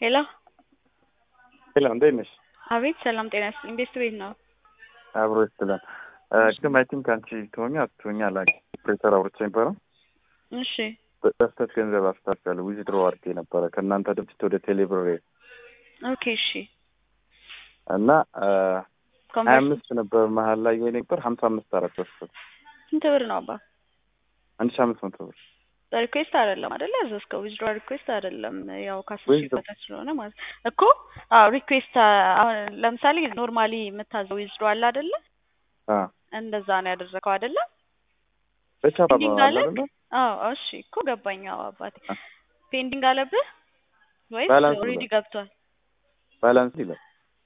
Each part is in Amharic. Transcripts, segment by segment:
ሄሎ ሄሎ እንዴት ነሽ? አቤት ሰላም ጤና ይስጥልኝ። ቤት ቤት ነው። አብሮ ይስጥልን። ግን አይ ቲንክ አንቺ ትሆኛ አትሆኛ ላ ፕሬተር አውርቼ ነበረ። እሺ በስተት ገንዘብ አስታርጋለሁ ዊዝድሮ አድርጌ ነበረ ከእናንተ ድርጅት ወደ ቴሌብር ኦኬ እሺ እና ሀያ ኮንቨርስ አምስት ነበር መሀል ላይ ወይ ነበር ሀምሳ አምስት አራት በስተት ስንት ብር ነው አባ? አንድ ሺ አምስት መቶ ብር ሪኩዌስት አይደለም አይደለ? ያዘዝከው ዊዝድሮ ሪኩዌስት አይደለም። ያው ከአስር ሺህ Withdraw- በታች ስለሆነ ማለት እኮ አዎ ሪኩዌስት አሁን ለምሳሌ ኖርማሊ የምታዘው ዊዝድሮ አለ አይደለ? አ እንደዛ ነው ያደረገው አይደለ? በቻፓ ፔንዲንግ በኋላ አለ? አይደለ? አዎ እሺ እኮ ገባኝ። አዎ አባቴ አ። ፔንዲንግ አለብህ ወይስ ባላንስ ኦልሬዲ ብሏል። ገብቷል? ባላንስ ይላል።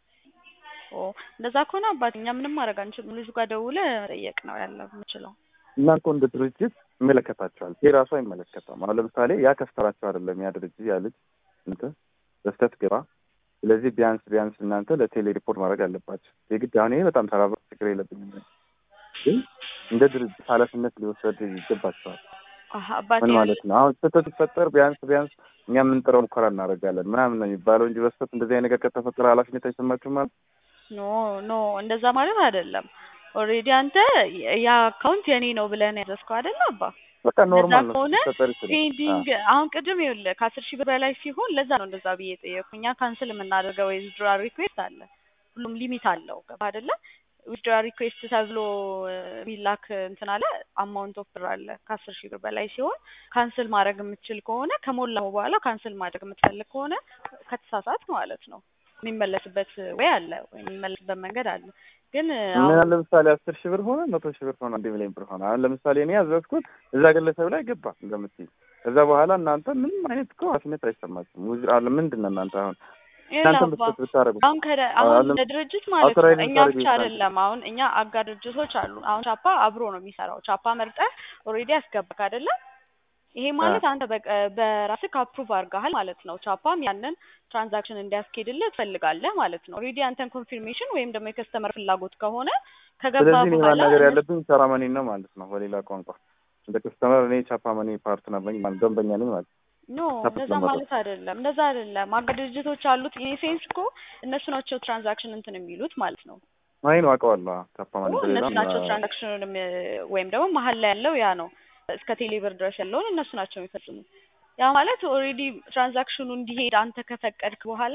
ኦ እንደዛ ከሆነ አባቴ እኛ ምንም ማድረግ አንችልም። ልጁ ጋር ደውለህ መጠየቅ ነው ያለ የምችለው። እናንተ እንደ ድርጅት ይመለከታቸዋል። ይህ ራሱ አይመለከተውም። አሁን ለምሳሌ ያ ከስተራቸው አይደለም ያ ድርጅት ያ ልጅ እንትን በስተት ግባ። ስለዚህ ቢያንስ ቢያንስ እናንተ ለቴሌ ሪፖርት ማድረግ አለባቸው። የግድ አሁን ይሄ በጣም ተራ ችግር የለብኝም፣ ግን እንደ ድርጅት ኃላፊነት ሊወሰድ ይገባቸዋል። አሀ አባቴ ምን ማለት ነው? አሁን ስህተት ሲፈጠር ቢያንስ ቢያንስ እኛ የምንጥረው ሙከራ እናደርጋለን ምናምን ነው የሚባለው እንጂ በስተት እንደዚህ አይነት ነገር ከተፈጠረ ኃላፊነት አይሰማችሁም ማለት ኖ ኖ እንደዛ ማለት አይደለም። ኦልሬዲ አንተ ያ አካውንት የኔ ነው ብለህ ነው ያዘዝከው አይደለ አባ? በቃ ኖርማል ነው ከሆነ ሲፈጠር ይችላል። ፔንዲንግ አሁን ቅድም ይኸውልህ ከአስር ሺህ ብር በላይ ሲሆን ለዛ ነው እንደዛ ብዬ ጠየቅኩ። እኛ ካንስል የምናደርገው የዊዝድራል ሪኩዌስት አለ። ሁሉም ሊሚት አለው ገባ አይደለ? ዊዝድራል ሪኩዌስት ተብሎ የሚላክ እንትን አለ አማውንት ኦፍ ብር አለ። ከአስር ሺህ ብር በላይ ሲሆን ካንስል ማድረግ የምትችል ከሆነ ከሞላው በኋላ ካንስል ማድረግ የምትፈልግ ከሆነ ከተሳሳት ማለት ነው የሚመለስበት ወይ አለ ወይ የሚመለስበት መንገድ አለ። ግን ምን አሁን አለ ለምሳሌ አስር ሺህ ብር ሆነ መቶ ሺህ ብር ሆነ አንድ ሚሊዮን ብር ሆነ አሁን ለምሳሌ እኔ ያዘዝኩት እዛ ግለሰብ ላይ ገባ እንደምትይ ከዛ በኋላ እናንተ ምንም አይነት እኮ ኃላፊነት አይሰማችሁም። ውዝ አለ ምንድን ነው እናንተ አሁን እናንተ ይኸውልህ አባ በስተት ብታደርጉ አሁን ከደ አሁን አሁን እንደ ድርጅት ማለት ነው አውቶራይዝ እኛ የምታደርጊው ብቻ እናንተ አይደለም። አሁን እኛ አጋር ድርጅቶች አሉ። አሁን ቻፓ አብሮ ነው የሚሰራው። ቻፓ መርጠህ ኦልሬዲ ያስገባክ አይደለም። ይሄ ማለት አንተ በቀ- በራስህ አፕሩቭ አድርገሃል ማለት ነው። ቻፓም ያንን ትራንዛክሽን እንዲያስኬድልህ ትፈልጋለህ ማለት ነው። ኦልሬዲ አንተን ኮንፊርሜሽን ወይም ደግሞ የከስተመር ፍላጎት ከሆነ ከገባ ስለዚህ እኔ በኋላ ማናገር እነሱ ያለብኝ ቻራመኒ ነው ማለት ነው። በሌላ ቋንቋ እንደ ከስተመር እኔ ቻፓመኒ ፓርትነር ነኝ ማለት ደንበኛ ነኝ ማለት ኖ ቻፕ እንደዛ ለማድረግ ማለት አይደለም። እንደዛ አይደለም። አጋር ድርጅቶች አሉት። ኢን ሴንስ እኮ እነሱ ናቸው ትራንዛክሽን እንትን የሚሉት ማለት ነው። አይ ነው አውቀዋለሁ። ቻፓመኒ እኮ በሌላ እነሱ ናቸው ትራንዛክሽኑንም ወይም ደግሞ መሀል ላይ ያለው ያ ነው እስከ ቴሌብር ድረስ ያለውን እነሱ ናቸው የሚፈጽሙት። ያ ማለት ኦልሬዲ ትራንዛክሽኑ እንዲሄድ አንተ ከፈቀድክ በኋላ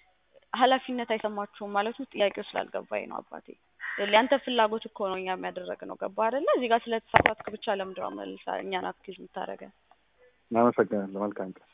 ኃላፊነት አይሰማችሁም ማለት ነው። ጥያቄው ስላልገባኝ ነው አባቴ። ያንተ ፍላጎት እኮ ነው እኛ የሚያደረግ ነው። ገባ አይደለ? እዚህ ጋር ስለተሳሳትክ ብቻ ለምንድን ነው መልሳ እኛን አክቲቭ የምታደርገን? አመሰግናለሁ። መልካም ቀን